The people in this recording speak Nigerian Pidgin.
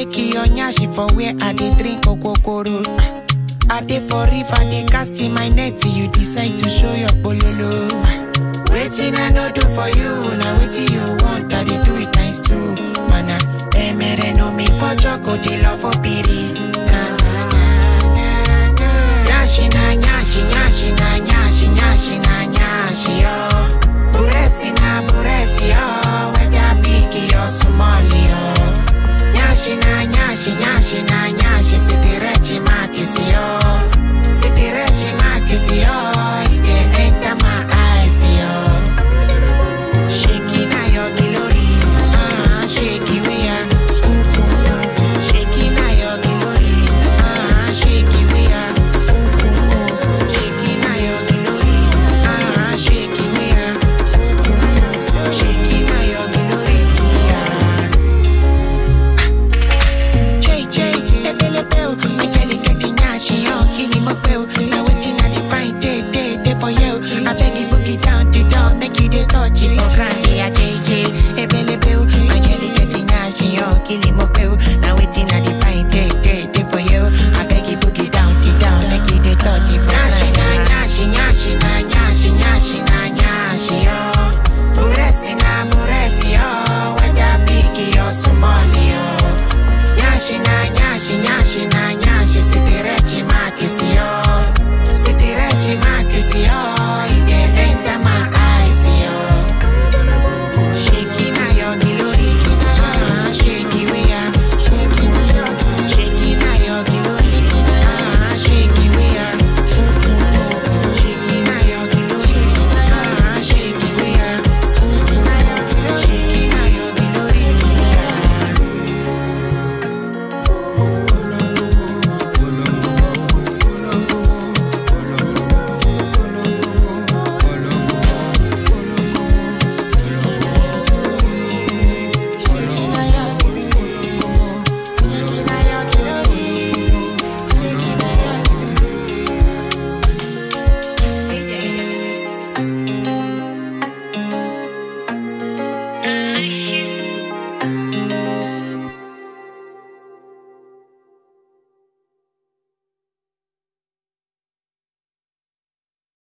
shake your nyashi for where I dey drink okokoro. I dey for river, dey cast in my net till you decide to show your bololo. Waiting I no do for you, now waiting you want, I dey do it times two. Mana, emere no me for choco, dey love for piri. Na na na na na. Nyashi na nyashi, nyashi na nyashi, nyashi na nyashi yo. Buresi na buresi yo, whether big or small yo. Nyashi na nyashi, nyashi na nyashi, sitirechi makisi yo. Sitirechi makisi yo, it dey enter my eyes yo. Shaking na your glory, ah, shake it we are. Shaking na your glory, ah, shake it we are. Shaking na your glory, ah, shake it we are. Shaking na your glory, ah. Jay Jay, ebele bell, my jelly getting nyashi yo, kini mo bell. Now waiting I dey find day day day for you. I beg you boogie down the door, make you dey touch it for ground. Yeah, Jay Jay, ebele bell, my jelly getting nyashi yo, kini mo bell. Now waiting I dey find day day day for you. I beg you boogie down the door, make you dey touch it for ground. Nyashi na nyashi, nyashi na nyashi, nyashi na nyashi yo. Buresi na buresi yo, whether big or small yo. Nyashi na nyashi, nyashi na nyashi, sitire